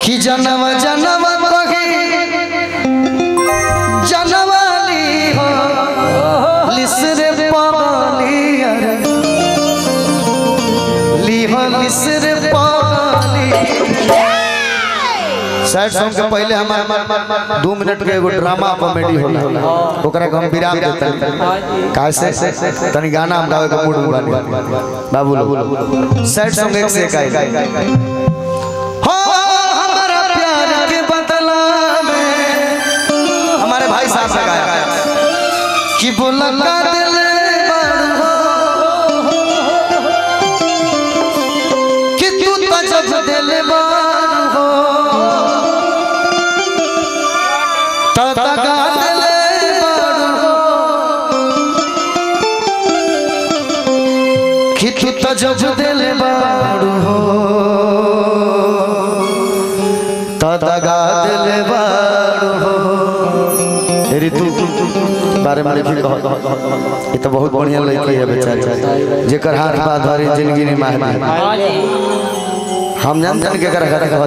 कि जनम जनम कही जनवाली हो लिसरे पाली अरे ली हो लिसरे पाली सैड सॉन्ग के पहले हम दो मिनट के एगो ड्रामा कॉमेडी होला ओकरा के हम विराम देते काहे से तनी गाना हम गावे के मूड में बानी बाबू लोग सैड सॉन्ग एक से एक आई हो हमारा प्यार के बदला में हमारे भाई साहब से गाया कि बोला का दिल कि तू तो जब दिल हो तो तका दिल कि तू तो जब दिल हो तो दगा दिल हो ऋतु बारे में लिखी कह ये तो बहुत बढ़िया लड़की है बेचारी जेकर हाथ पा धरी जिंदगी में माहिर हम जानते के कर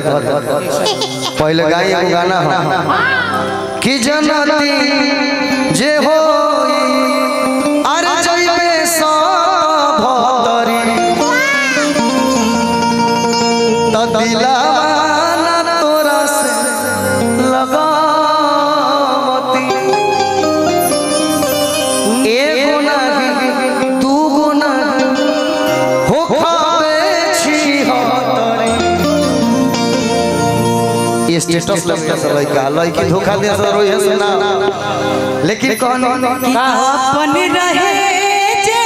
पहले गाई एगो गाना हो कि जनती जे हो अरे जइबे सब भतरी त दिलाना तोरा से लगावती एगो नाही दूगो नाही हो खाबे छी हतरी ये स्टेटस लगता है लड़का लड़की धोखा दे सर रोई है सुना लेकिन कौन अपन रहे जे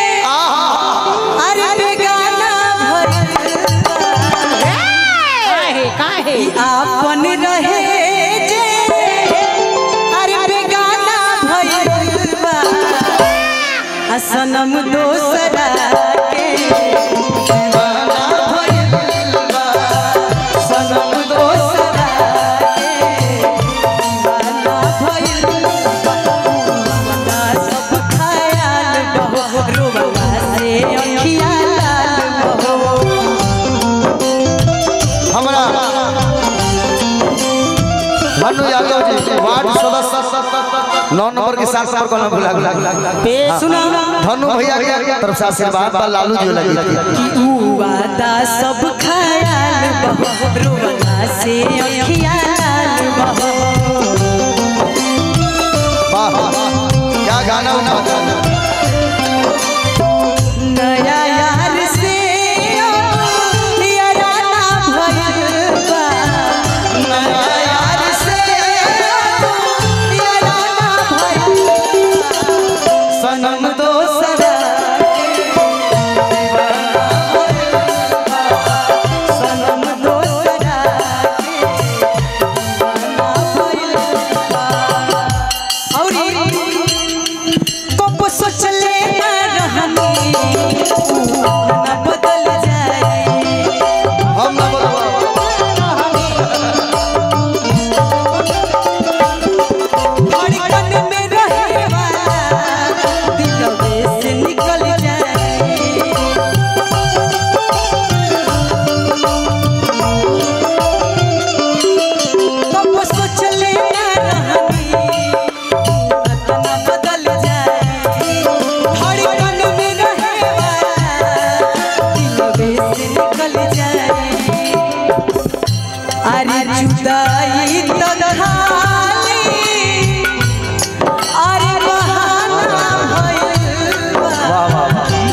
अरे बेगाना काहे काहे अपन रहे जे अरे बेगाना भइल बा आ सनम दोसरा के दीवाना भइल बा सनम दोसरा के दीवाना भइल बा मना सब खयाल बहो रुबला से अखिया लाल बहो हमरा मनु यादव जी वार्ड सदस्य नौ नंबर के साथ नंबर कॉलम भुला भुला सुना धनु भैया के तरफ से आशीर्वाद बा लालू जी लगी थी कि ऊ वादा सब खयाल बहो रुबला से अखिया लाल बहो वाह क्या गाना उना नया यार से अब याराना भइल बा नया यार से अब याराना भइल बा सनम दोसरा के दीवाना भइल बा सनम दोसरा के दीवाना भइल बा औरी कब सोचले ना रहनी ना बदल जाए हम ना बोलबो धड़कन में रहे वाला दिलवे से निकल जाए कब सोचले ना रहनी ना बदल जाए धड़कन में रहे वाला दिलवे से निकल जाए अरे जुदाई तो खाली अरे बहाना भइल बा।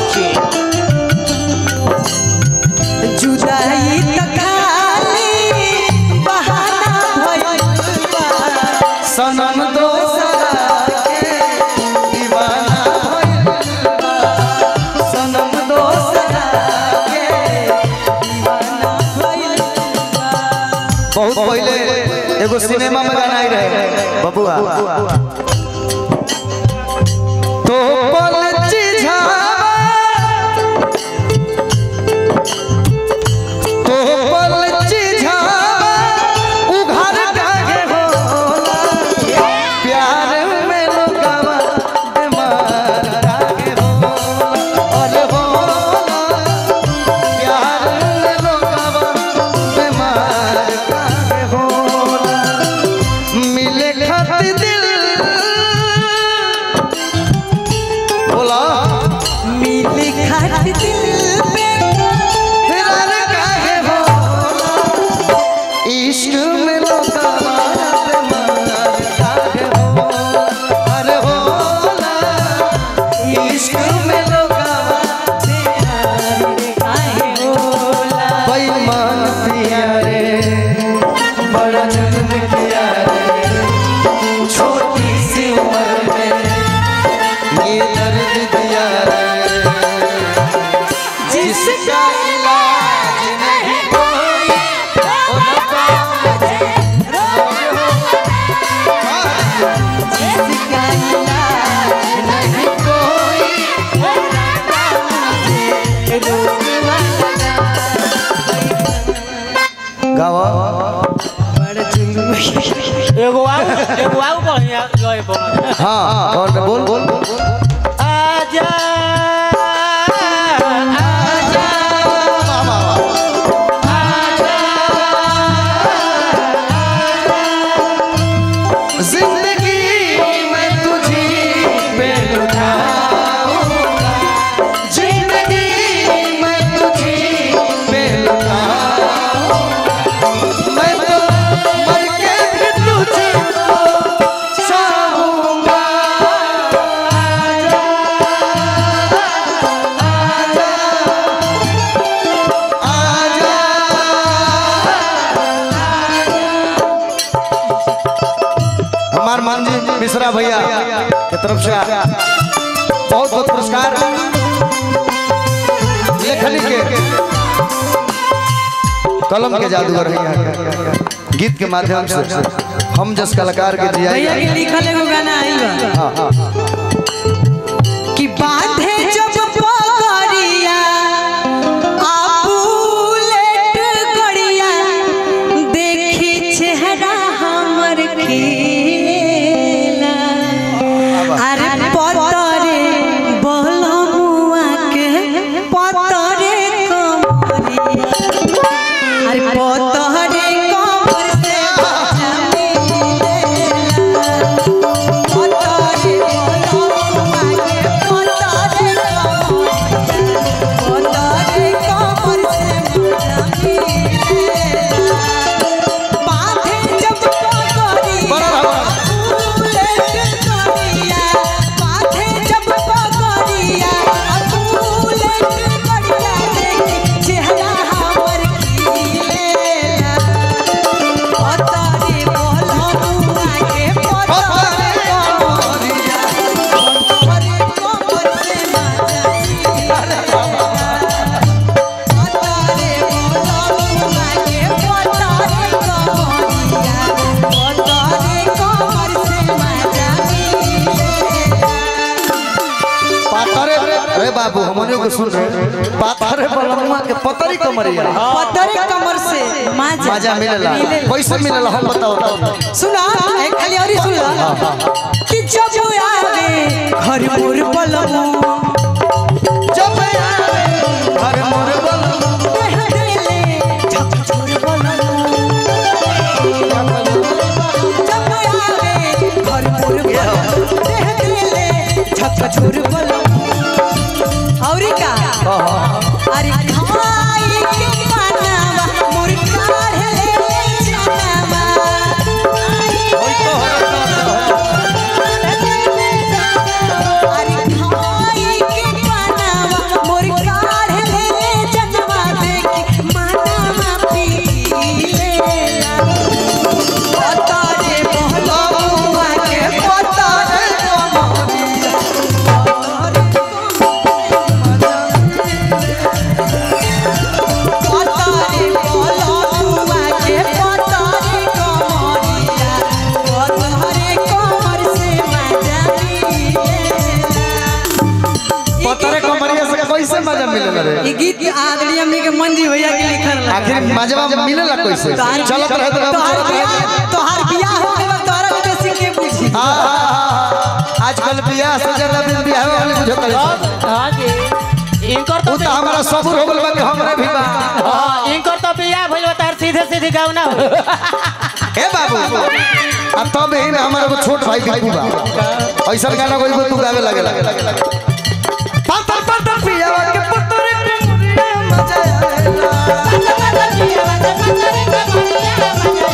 जुदाई तो खाली बहाना भइल बा। सनम दोसरा के दीवाना भइल बा सनम दोसरा के दीवाना भइल बा। बहुत पहले एगो सिनेमा में गाना आई रहे बबुआ तो पल चिझावा तो पल चिझावा उघार काहे होला प्यार में लोगवा बीमार काहे होला अरे होला प्यार में लोगवा बीमार काहे इश्क में लोगा मार काहे हो अरे होला इश्क में लोगा बेईमान पिया रे बड़ा जुल्म किया रे छोटी सी उम्र में ये दर्द दिया रे जिसका इलाज नहीं कोई ओ रब्बा नहीं कोई गावा एगो आउ एगो आउ बढ़िया गए बोल हाँ और बोल बोल आजा आजा जिंदगी में तुझी पे लुटाऊंगा जिंदगी में तुझी पे लुटाऊंगा मैं तो मर के भी तुझको चाहूंगा आजा हमार मान जी मिश्रा भैया के तरफ से बहुत बहुत पुरस्कार लेखनी के कलम के जादूगर हैं गीत के माध्यम से हम जस कलाकार के जिया भैया के लिखल एगो गाना आई बा कि बांधे जब पगड़िया आ बुलेट गड़िया देखी चेहरा हमर खिलेला अरे पतरे बलमुआ के पतरे कमरिया अरे पतरे कमर से पतरे बलमुआ के पतरे कमरिया पतरे कमर से बांधे जब पगड़िया बड़ा बाबा। पाथरे अरे बाबू हमने को सुन रहे पाथरे बलमुआ के पतरी कमरिया पतरे कमर से माजा मजा मिलेला कैसे मिलेला हम बताओ तो। सुना एक खाली और ही सुना कि जब आवे घर मोर पलमो जब आवे घर मोर बलमुआ देह देले झक छोर पलमो जब आवे घर मोर पलमो देह देले झक छोर पलमो औरी का अरे खाई के पानावा मोर काढ़े जनावा अरे खाई के पानावा मोर काढ़े जनवा देखी मानावा पीलेला पतारे बहलमुआ के पतारे पतारे बहलमुआ के पतारे कमरिया पतारे कमर से मजा पतरे कमरिया से कैसे मजा मिलेला रे ई गीत आदरणीय हमनी के मंजी भैया के लिखल रहा आखिर मजवा मिलेला कैसे चलत रहे तो तोहार चलत बियाह रहे तोहार बियाह हो गइल बा, तोहरा के बेसी के बुझी हाँ, हाँ, हाँ, हाँ। आजकल बियाह से ज्यादा दिन बियाह वाले बुझो करे हां जी इनकर उ तो तो हमारा सबूर हो गइल बा कि हमरे भी बा हां इनकर तो बियाह भइल बा तार सीधे सीधे गाँव ना हो ए बाबू अब तब ही ना हमारा वो छोट भाई बिकू बा ऐसा गाना कोई तू गावे लगे लगे पातर पातर पियावा के पतरे कमरिया मजा आएला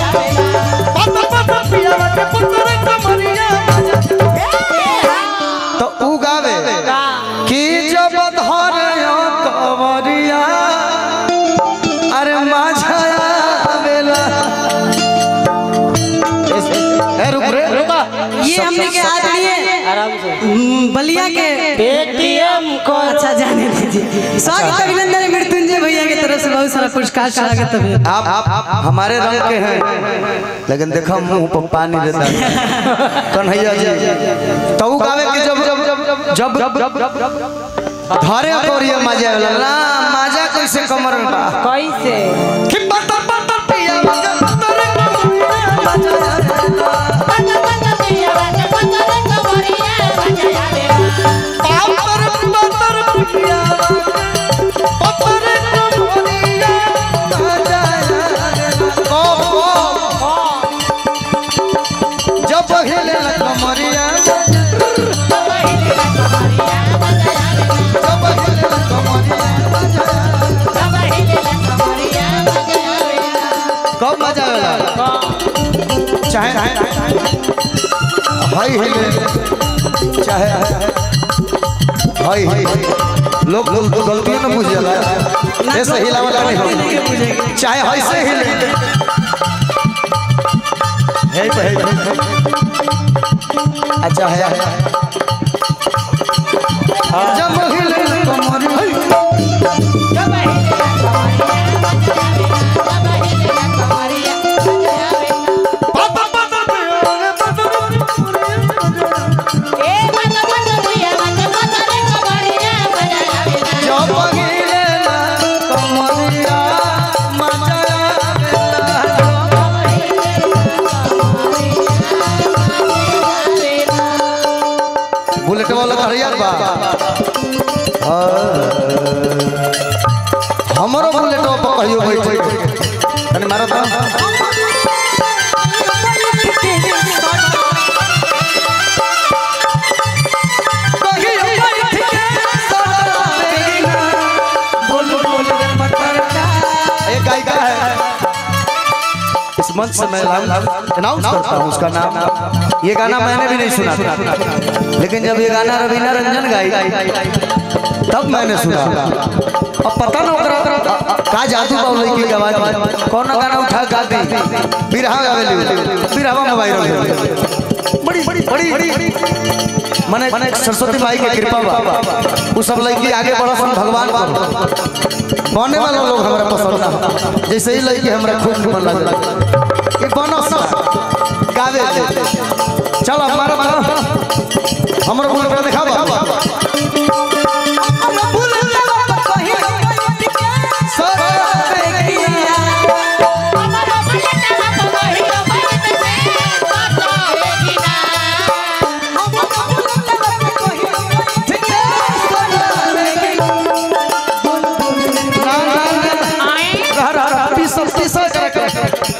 देखिए हमने के आदरणीय आराम से हम्म, बलिया के पेटीएम करो अच्छा जाने दीजिए स्वागत अभिनंदन मृत्युंजय भैया की तरफ से बहुत सारा पुरस्कार स्वागत है आप आप हमारे रंग के हैं लेकिन देखो मुंह पर पानी देता है कन्हैया जी तो उ गावे कि जब जब जब धरे कोरिया मजा वाला ना मजा कैसे कमर में बा कैसे कि बता बता पिया मजा बता रे पापर पापर पिया पापर कोरिया मजा को जब हिले कमरिया जब हिले कमरिया कब मजा आवेला चाहे हाय हिले चाहे हाय लोग लोग गलती न बुझ जाला ऐसे हिलावला नहीं हो चाहे हाय से हिले है पे है अच्छा है जब हिले कमरिया जब हिले कमरिया मजा आवेला बुलेट वाला हरियर बा हाँ। हमरो बुलेट पर कहियो बैठे तनी मारो तो एक गायिका है इस मंच से मैं अनाउंस करता हूँ उसका नाम ये गाना मैंने भी नहीं सुना था लेकिन जब ये गाना रवीना रंजन गाई तब मैंने सुना अब पता ना ओकरा का जादू बा लड़की के आवाज में कौन गाना उठा गा दी बिरहा गावेली बिरहा में वायरल हो बड़ी बड़ी बड़ी मने मने सरस्वती माई के कृपा बा उ सब लड़की आगे बढ़सन भगवान पर बने वाला लोग हमरा पसंद ना जैसे ही लड़की हमरा खूब निमन लगे ये बनस गावे दे चल हमारा हमरा बोल के दिखावा रह रह रह पीस पीस कर कर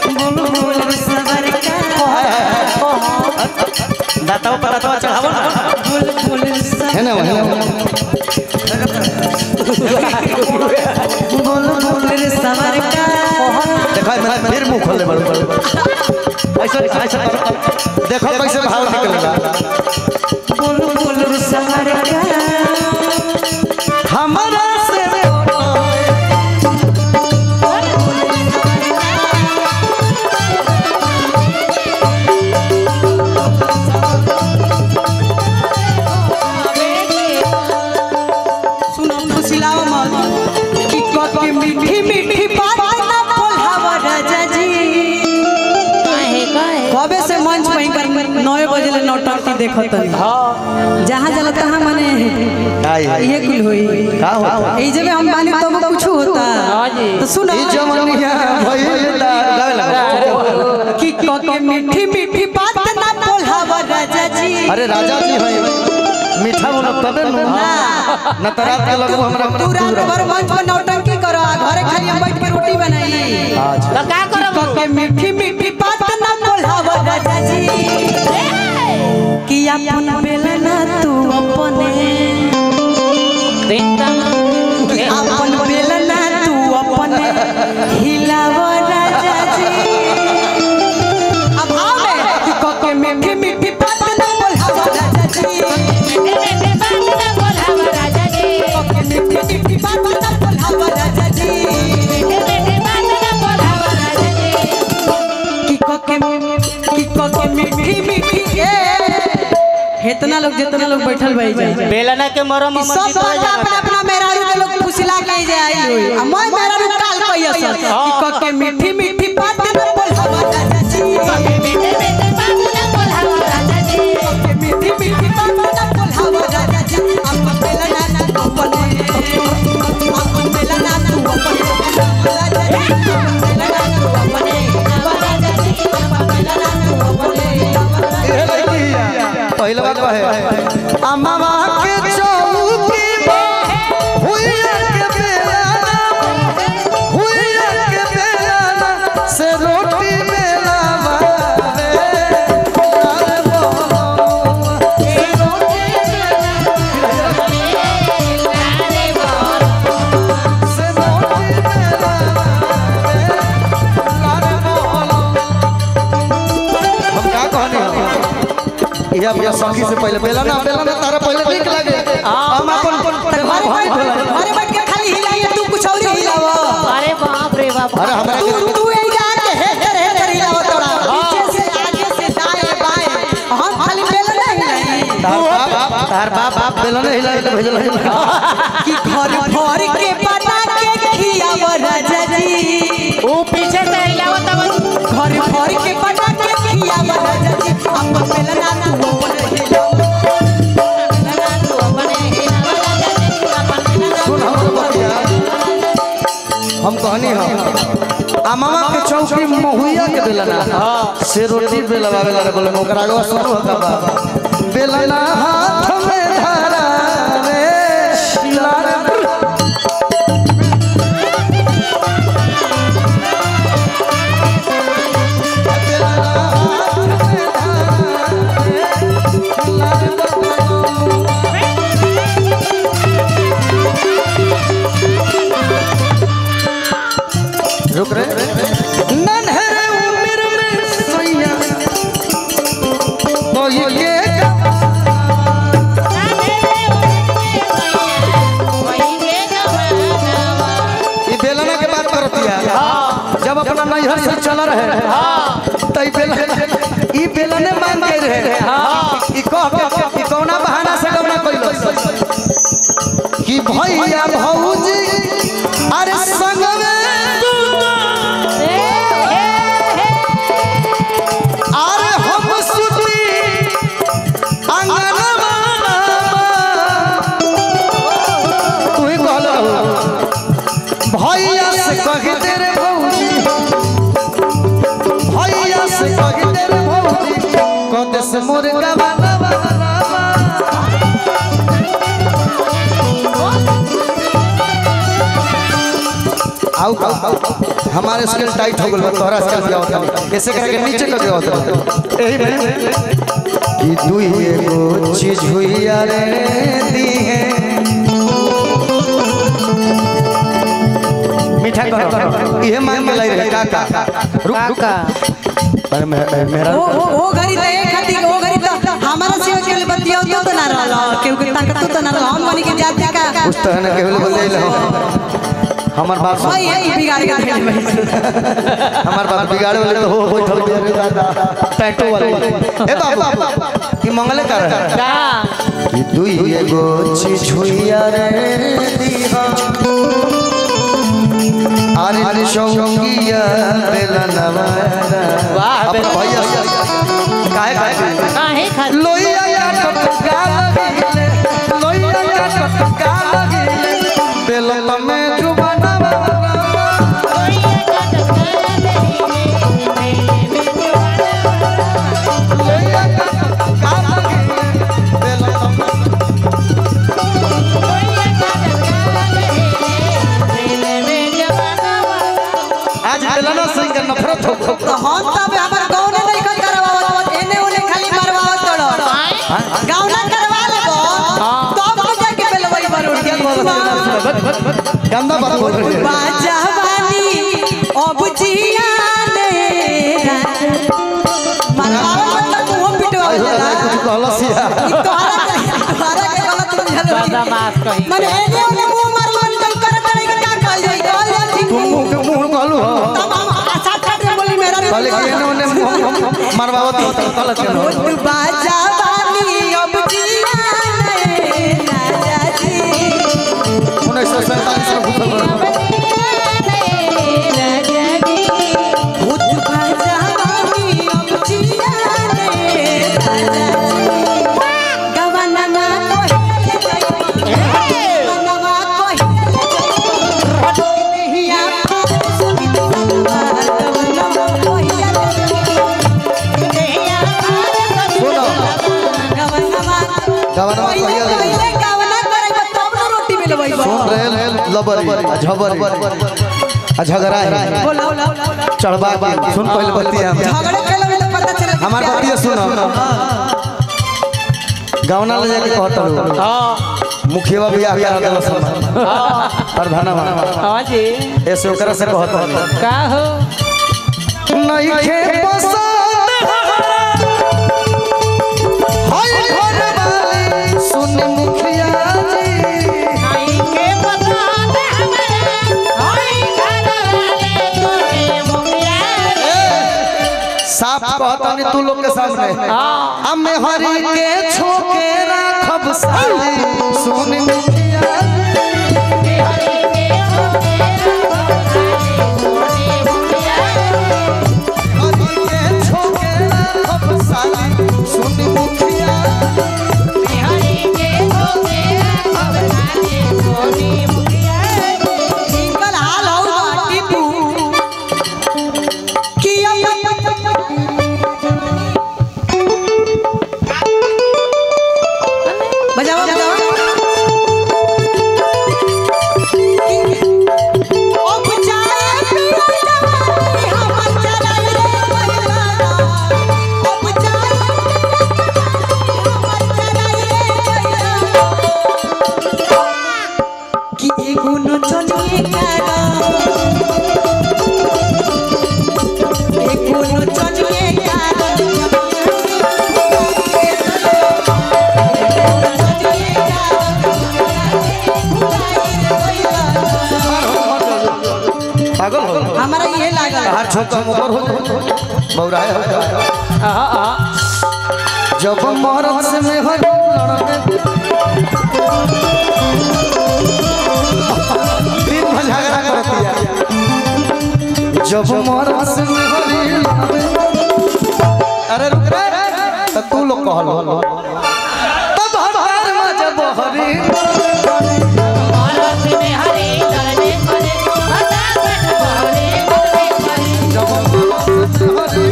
दाताओ पर दाताओ चढ़ावो ना है ना है ना देखो मैं फिर मुंह खोल ले बड़ ऐसा ऐसा देखो कैसे भाव निकलेगा हमारा से सुनो फुसिलाओ मत कि कके मीठी मीठी बात ना बोलावा राजा जी कबे से मंच वहीं पर नौ बजे ले नौटंकी देखत हई जहाँ जला तहाँ मने आई ये कुल होई का होता ई जगह हम बानी तब कुछ होता हाँ जी। तो सुनो ई जमनिया भइल दा गावे लगा कि कके मीठी मीठी बात ना बोलावा राजा जी अरे राजा जी है मीठा बोलो तबे नु न त रात के लगबो हमरा तू रात भर मंच पर नौटंकी करो आ घरे खाली हम बैठ के रोटी बनाई अच्छा तो का करब कके मीठी मीठी बात ना बोलावा राजा जी कि अपन बेलना तू अपने कि अपन बेलना तू अपने हिलाव राजा जी अब आओ बे कि कके मीठी मीठी बात ना बोलावा राजा जी कके मीठी मीठी बात ना बोलावा राजा जी कि कके कि कके मीठी मीठी ए इतना लोग जितना लोग बैठल भाई जाए बेलना के मरम ई अमर सब जीतल बात जाना। अपना अपना मेहरारू के लोग फुसला के जाए होई आ मैं मेहरारू काल कहियो सर कि क के मीठी मीठी बात न बोल हवा राजा जी के मीठी मीठी बात न बोल हवा राजा जी के मीठी मीठी बात न बोल हवा राजा जी अपन बेलना ना तू अपने अपन बेलना तू अपने राजा जी अपन बेलना तू अपने राजा जी अपन बेलना तू अपने ए लड़की पहले बात कहे अम्मा के चौकी पर हुइया के बेलाना हुइया के बेलाना से रोटी बेलावावे अरे बोलो से रोटी से रोटी बेलावावे अरे बोलो हम का कहनी हम ये अपना सखी से पहले बेला ना बेला ना तारा पहले ठीक लगे हम अपन घरे बैठ घरे बैठ के खाली हिलाइए तू कुछ और हिलावा अरे बाप रे बाप अरे हमरा तू के तू एक जाके हेटर हेटर हिलावा तोरा पीछे से आगे से दाएं बाएं हम खाली बेल नहीं हिलाई तार बाप तार बाप बाप बेला नहीं हिला के भेजल है कि घर भर के पटा के खियावा राजा जी वो पीछे से हिलावत अब घर भर के पटा के खियावा राजा जी अपन बेल ना तू अपन हिलावा बेलना तू अपने हिलावा राजा जी अपन बेलना सुन हमरो बतिया हम कहनी हम आ मामा के चौकी महुइया के बेला ना से रोटी बेला बाबे ला बोले ओकरा आगे सुनो का बाबा बेला ना हाथ में धरा रे लाल बेला ना हाथ में धरा रे लाल रुक रे नन्हरे उम्र में सैया कोई के ई बेलना के बात करतिया जब अपना नैहर से चल रहे त ई बेलना ई बेलने मांग के रहे ई कह के ई कौना बहाना से कौना कइलो कि भैया भौजी अरे संग में तू अरे हम सुती अंगनवा तू ही कहल रहो भैया से कह दे रे भौजी भैया से कह दे रे भौजी कद से मुर्गा बनवा आउ हमारे स्केल टाइट हो गल बा तोहरा स्केल दिया होता कैसे करके नीचे कर दिया होता यही में कि दुई एगो चीज हुई रे दी है मीठा करो ये मांग के लाई रहे काका रुक रुक अरे मे- मेरा वो वो वो घरी तो एक खाती वो घरी तो हमारा सेवा के लिए बतिया तो तो ना रहला क्योंकि ताकत तो ना रहला हम बनी के जाति का उस तरह ने केवल बोले लो हमार बात सुन भाई यही बिगाड़ के देले भाई हमार बात बिगाड़े वाले तो हो हो थोड़ी देर दादा टैटू वाले ए बाबू कि मंगले कर का कि दुई एगो चीज हुई रे दीहा अरे अरे शौकिया बेलनवा वाह, अपना बेलन- भैया से काहे काहे काहे खा लोइया या टटका लगिले लोइया या टटका लगिले बेलन में जुबानवा लोइया या टटका लगिले बेलन में आज बेलना सिंह का नफरत हो तो हम तब हमर गांव ने नहीं कर करवावत एने ओने खाली मरवावत तोड़ गांव ना करवा लेबो तब तो जाके बेलवई बरोड़ के गंदा बात बोल रही है बाजवानी अब जियाने मरवावत मतलब मुंह पिटवा आई हो देला कुछ कहला सिया ई तोहरा के तोहरा के गलत बुझल बदमाश कहीं माने एने ओने मुंह मार मन तंग कर करे के का कहल जाई कहल जाई ठीक तुम मुंह के मुंह कहलू हो तब हम आशा काट में बोली मेरा कहले कि एने ओने मुंह हम मरवावत हो तो गलत केनो बाजवानी अब गवना पहिले कहिया ले पहिले गावना करैबा तब न रोटी मिलबै सुन रहे लबर झबर आ झगड़ा है बोला चढ़वा के सुन पहले बतिया झगड़े केले में तो पता चले हमार बतिया सुन गवना ले जाके कहता हूँ हाँ मुखिया बियाह करा देला सब प्रधान हाँ जी ऐसे ओकरा से कहता हूँ का हो नहीं खे पसंद हाय घर वाली सुन मुखिया जी साफ कहता नहीं तू लोग के सामने हमें हरी के छोके राखब साली सुन मुखिया हरी के छोके राखब साली सुन मुखिया इनकर हाल हौ बाटी तू कि बजाओ बजाओ अब जाए पिया जवानी हमर चलाई रे बैलाना अब जाए हमर चलाई रे बैलाना कि एगो नचनिए गाना एगो नचनिए गाना पागल हो गए। हमारा ये लागल हर छोटा ऊपर हो बौरा है हाँ हाँ जब मरद से में हो दिन भर झगड़ा करती है जब मरद से में हो अरे रुक रे तो तू लोग कहल तब हर बार में जब हरी जब मरद से हरी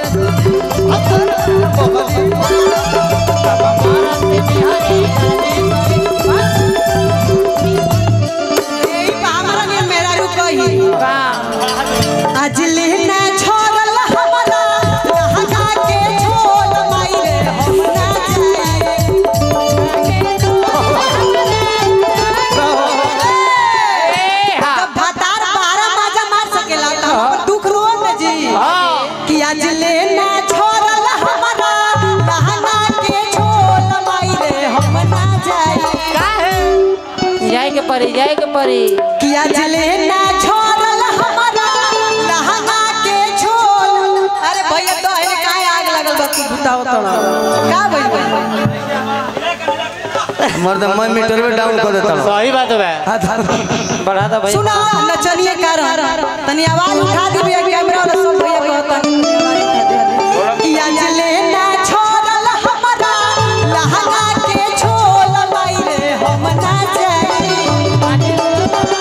यही बा हमारा ने मेरा रुकही आज लेना छोड़ल हमरा लहका के छोड़ माइले हम ना जाए जब भतार बारह माजा मार सकेला त हमर दुख रो न जी कि आज लेना छोड़ल हमरा लहका के छोड़ माइले हम ना जाए जाए के परी जाए के परी कि आज लेना छोड़ल हमरा लहका के छोड़ अरे भैया तो है काहे आग लगल बा तू बताओ तोड़ा का भइल बा मर्द मैं मीटर में डाउन कर देता हूँ सही बात है बढ़ा दो भाई सुना नचनिए कारण तनी आवाज उठा दी भैया कैमरा वाला सब भैया कहता कि आज लेना छोड़ल हमरा लहंगा के छोड़ माइले हम ना जाए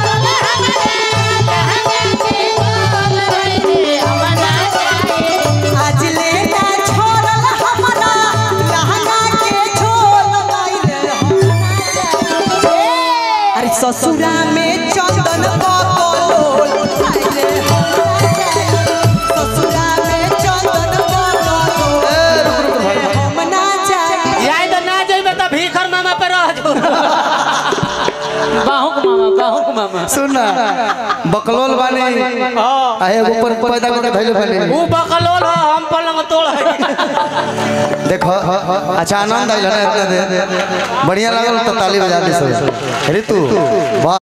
आज लेना छोड़ल हमरा लहंगा के छोड़ माइले हम ना जाए अरे ससुरा में चंदन बकलोल अरे हम ना जाए ससुरा में चंदन बकलोल हम ना जाए जाए तो ना जाए तो भीखर मामा पे रह जो बाहुक मामा बाहुक मामा सुन बकलोल बानी हाँ आहे ऊपर पैदा करके धैले बानी वो बकलोल हो हम पलंग तोड़ है देखो अच्छा आनंद आइल ना इतना देर बढ़िया लागल तो ताली बजा दे सब ऋतु वाह